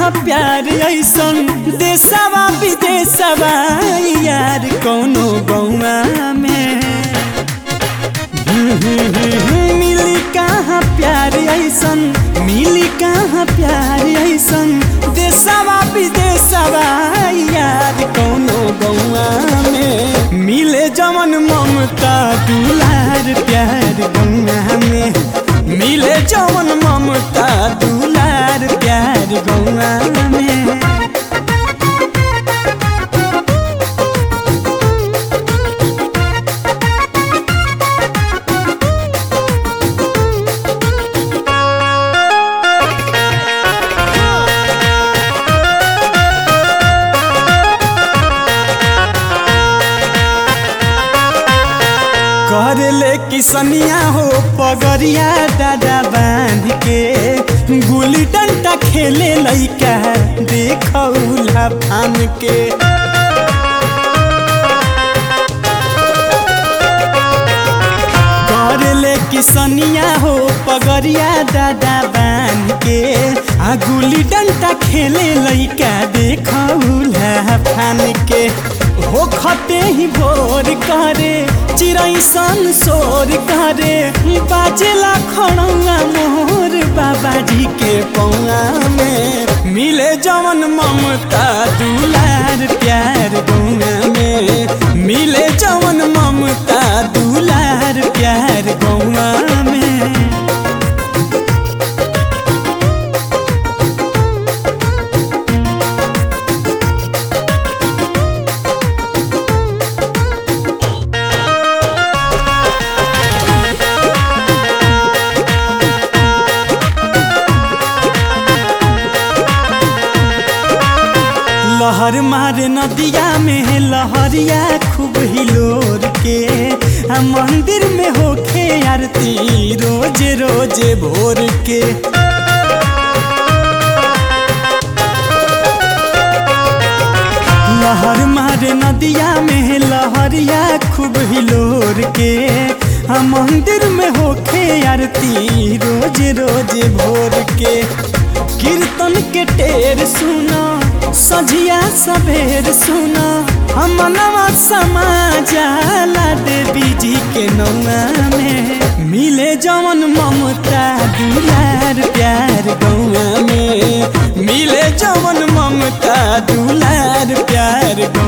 कहाँ प्यार ऐसन देशवा विदेशवा यार कौनो गौआ में मिली कहाँ प्यार ऐसन मिली कहाँ प्यार ऐसन देशवा विदेशवा यार कौनो गौआ में मिले जमन ममता दुलार प्यार गौआ में मिले जमन ममता दुलार प्यार गौआ में कर ले किसनिया हो पगरिया दादा बांध के गुली डंडा खेले लइका देखौला फान के कर ले किसनिया हो पगरिया दादा बांध के आ गुली डंडा खेले लइका देखौला फान के हो खते ही भोर करे चिड़ै सन शोर करे बाजेला खड़ौआ मोर बाबाजी के पौआ में मिले जवन ममता दुलार प्यार गौआ में मिले जवन ममता दुलार प्यार गौआ में लहर मारे नदिया में लहरिया खूब हिलोर के आ मंदिर में होखे आरती रोज रोज भोर के लहर मारे नदिया में लहरिया खूब हिलोर के आ मंदिर में होखे आरती रोज रोज भोर के कीर्तन के टेर सुना सझिया सबेर सुना हमनवा समाजाला देवी जी के नौआ में मिले जवन ममता दुलार प्यार गौआ में मिले जवन ममता दुलार प्यार गौआ